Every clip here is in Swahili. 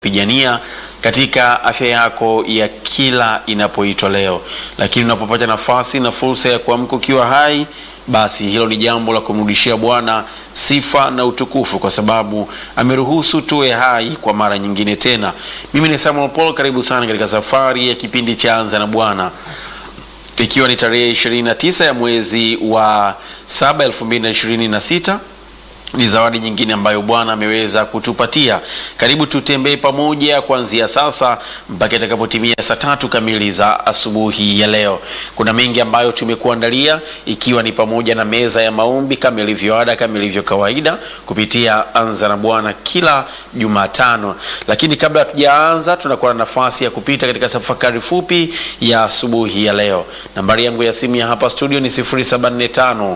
pigania katika afya yako ya kila inapoitwa leo, lakini unapopata nafasi na fursa ya kuamka ukiwa hai, basi hilo ni jambo la kumrudishia Bwana sifa na utukufu, kwa sababu ameruhusu tuwe hai kwa mara nyingine tena. Mimi ni Samuel Paul, karibu sana katika safari ya kipindi cha Anza na Bwana, ikiwa ni tarehe 29 ya mwezi wa 7 2026 ni zawadi nyingine ambayo Bwana ameweza kutupatia. Karibu tutembee pamoja kuanzia sasa mpaka itakapotimia saa tatu kamili za asubuhi ya leo. Kuna mengi ambayo tumekuandalia, ikiwa ni pamoja na meza ya maombi kama ilivyo ada, kama ilivyo kawaida kupitia Anza na Bwana kila Jumatano. Lakini kabla hatujaanza, tunakuwa na nafasi ya kupita katika tafakari fupi ya asubuhi ya leo. Nambari yangu ya simu ya hapa studio ni 0745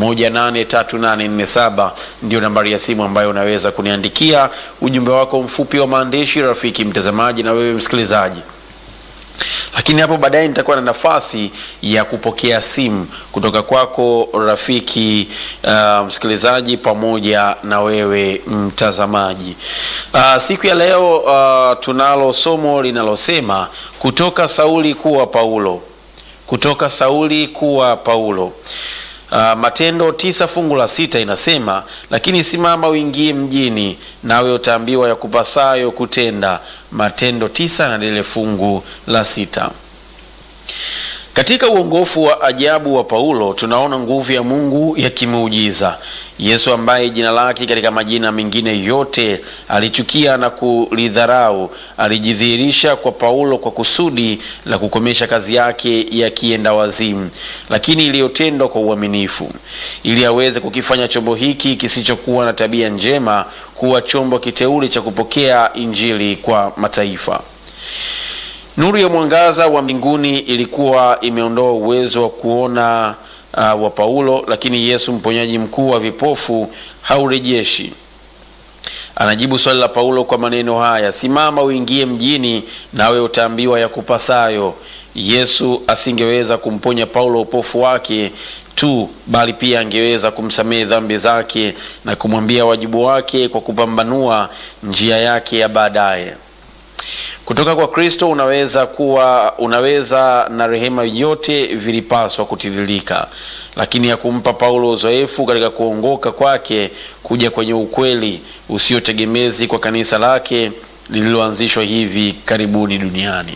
183847 ndio nambari ya simu ambayo unaweza kuniandikia ujumbe wako mfupi wa maandishi, rafiki mtazamaji na wewe msikilizaji. Lakini hapo baadaye nitakuwa na nafasi ya kupokea simu kutoka kwako rafiki uh, msikilizaji pamoja na wewe mtazamaji. Uh, siku ya leo uh, tunalo somo linalosema kutoka Sauli kuwa Paulo, kutoka Sauli kuwa Paulo. Uh, Matendo tisa fungu la sita inasema, lakini simama uingie mjini, nawe utaambiwa ya kupasayo kutenda. Matendo tisa na lile fungu la sita. Katika uongofu wa ajabu wa Paulo tunaona nguvu ya Mungu ya kimuujiza. Yesu ambaye jina lake katika majina mengine yote alichukia na kulidharau, alijidhihirisha kwa Paulo kwa kusudi la kukomesha kazi yake ya kienda wazimu, lakini iliyotendwa kwa uaminifu, ili aweze kukifanya chombo hiki kisichokuwa na tabia njema kuwa chombo kiteule cha kupokea Injili kwa mataifa. Nuru ya mwangaza wa mbinguni ilikuwa imeondoa uwezo wa kuona uh, wa Paulo, lakini Yesu mponyaji mkuu wa vipofu haurejeshi. Anajibu swali la Paulo kwa maneno haya, simama uingie mjini, nawe utaambiwa ya kupasayo. Yesu asingeweza kumponya Paulo upofu wake tu, bali pia angeweza kumsamehe dhambi zake na kumwambia wajibu wake kwa kupambanua njia yake ya baadaye. Kutoka kwa Kristo unaweza kuwa unaweza na rehema yote vilipaswa kutiririka, lakini ya kumpa Paulo uzoefu katika kuongoka kwake kuja kwenye ukweli usiotegemezi kwa kanisa lake lililoanzishwa hivi karibuni duniani.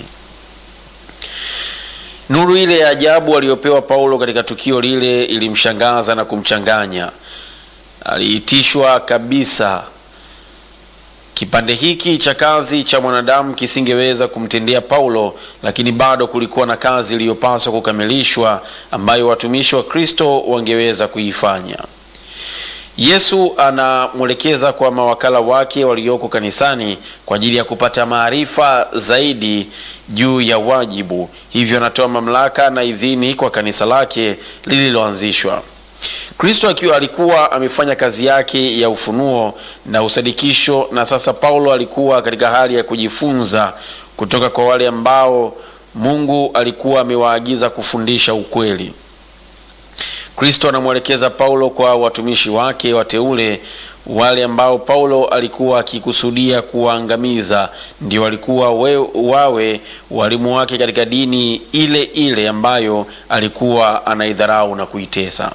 Nuru ile ya ajabu aliyopewa Paulo katika tukio lile ilimshangaza na kumchanganya. Aliitishwa kabisa Kipande hiki cha kazi cha mwanadamu kisingeweza kumtendea Paulo, lakini bado kulikuwa na kazi iliyopaswa kukamilishwa ambayo watumishi wa Kristo wangeweza kuifanya. Yesu anamwelekeza kwa mawakala wake walioko kanisani kwa ajili ya kupata maarifa zaidi juu ya wajibu, hivyo anatoa mamlaka na idhini kwa kanisa lake lililoanzishwa. Kristo akiwa alikuwa amefanya kazi yake ya ufunuo na usadikisho, na sasa Paulo alikuwa katika hali ya kujifunza kutoka kwa wale ambao Mungu alikuwa amewaagiza kufundisha ukweli. Kristo anamwelekeza Paulo kwa watumishi wake wateule, wale ambao Paulo alikuwa akikusudia kuwaangamiza, ndio walikuwa we, wawe walimu wake katika dini ile ile ambayo alikuwa anaidharau na kuitesa.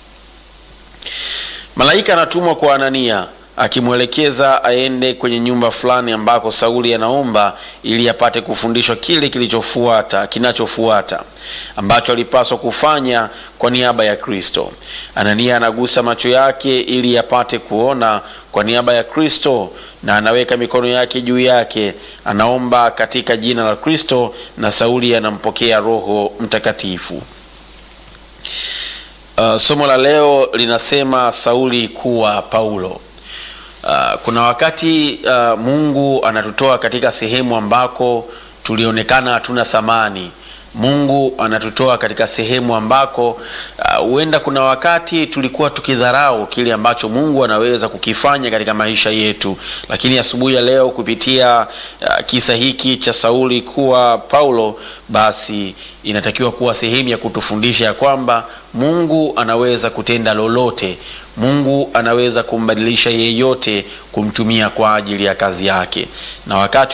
Malaika anatumwa kwa Anania akimwelekeza aende kwenye nyumba fulani ambako Sauli anaomba ili apate kufundishwa kile kilichofuata kinachofuata ambacho alipaswa kufanya kwa niaba ya Kristo. Anania anagusa macho yake ili apate kuona kwa niaba ya Kristo na anaweka mikono yake juu yake, anaomba katika jina la Kristo na Sauli anampokea Roho Mtakatifu. Uh, somo la leo linasema Sauli kuwa Paulo. Uh, kuna wakati uh, Mungu anatutoa katika sehemu ambako tulionekana hatuna thamani. Mungu anatutoa katika sehemu ambako huenda uh, kuna wakati tulikuwa tukidharau kile ambacho Mungu anaweza kukifanya katika maisha yetu, lakini asubuhi ya, ya leo kupitia uh, kisa hiki cha Sauli kuwa Paulo, basi inatakiwa kuwa sehemu ya kutufundisha ya kwamba Mungu anaweza kutenda lolote Mungu anaweza kumbadilisha yeyote kumtumia kwa ajili ya kazi yake, na wakati